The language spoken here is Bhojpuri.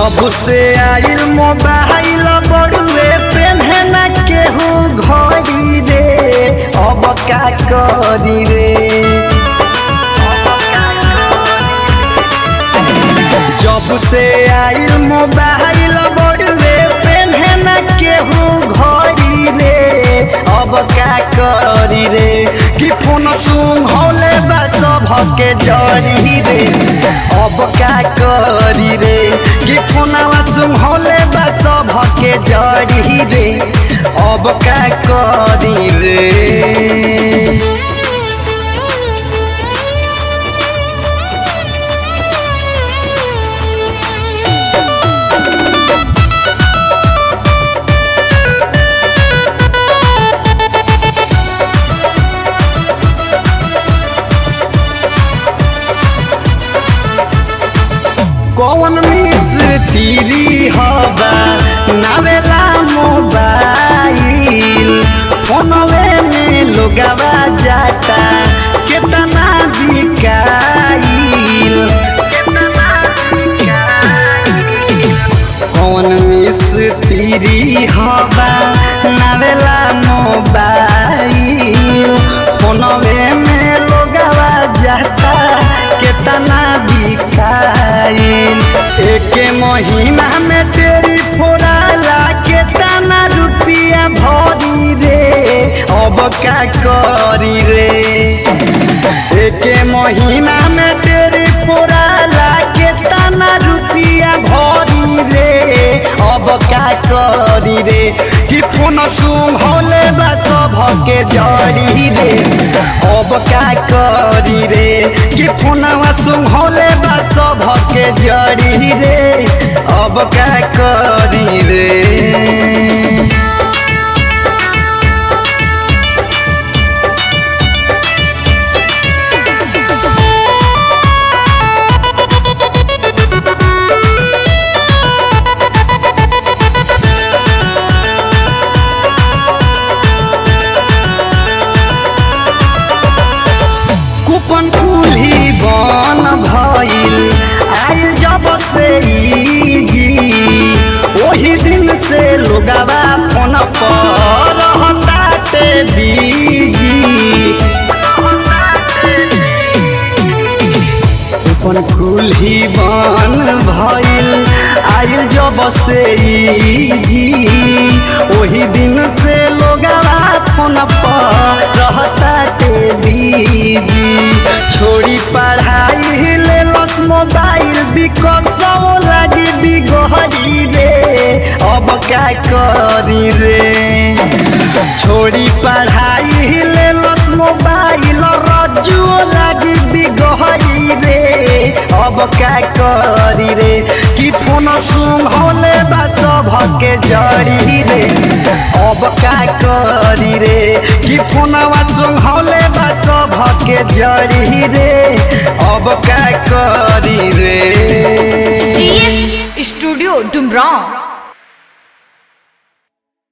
जब से आइल मोबाइल बड़ुए पेन्हे न केहू घड़ी रे अब का करी रे जब से आइल मोबाइल बड़ुए पेन्हे न केहू घड़ी रे अब का करी रे कि फोन सुंघौले बा सभके जड़ी रे अब का करी रे कि फोनवा सुंघौले बा सभके जड़ी रे अब का करी रे कौन मिस तीरी हवा नावेला मोबाइल फोनवे में लोगवा जाता केतना बिकाइल कौन मिस तीरी हवा नावेला मोबाइल फोनवे में लोगवा जाता केतना बिकाइल एक महीना में तेरी फोड़ाला केतना रुपया भरी रे अब का करी रे एक महीना में तेरी फोड़ाला केतना रुपया भरी रे अब का करी रे कि फोन सुंघौले बा सभके जड़ी रे अब का करी रे कि फोनवा सुंघौले बा सभके जड़ी रे अब का करी रे कूपन कुल्ही बन भइल आइल जब से ई जी ओही दिन से लोगवा फोन पर रहताते बीजी कूपन कुल्ही बन भइल आइल जब से ई जी ओही दिन से लोगवा फोन पर रहताते बीजी छोड़ी पढ़ाई ले लस मोबाइल बिकसौ लागी बिगहरी रे अब का करी रे छोड़ी पढ़ाई ले लस मोबाइल रज्जू लागी बिगहरी रे अब का करी रे कि फोन सुंघौले बा सभके जड़ी रे अब का करी रे कि फोनवा सुंघौले बा सभके जड़ी रे अब का करी रे GS स्टूडियो डुमराव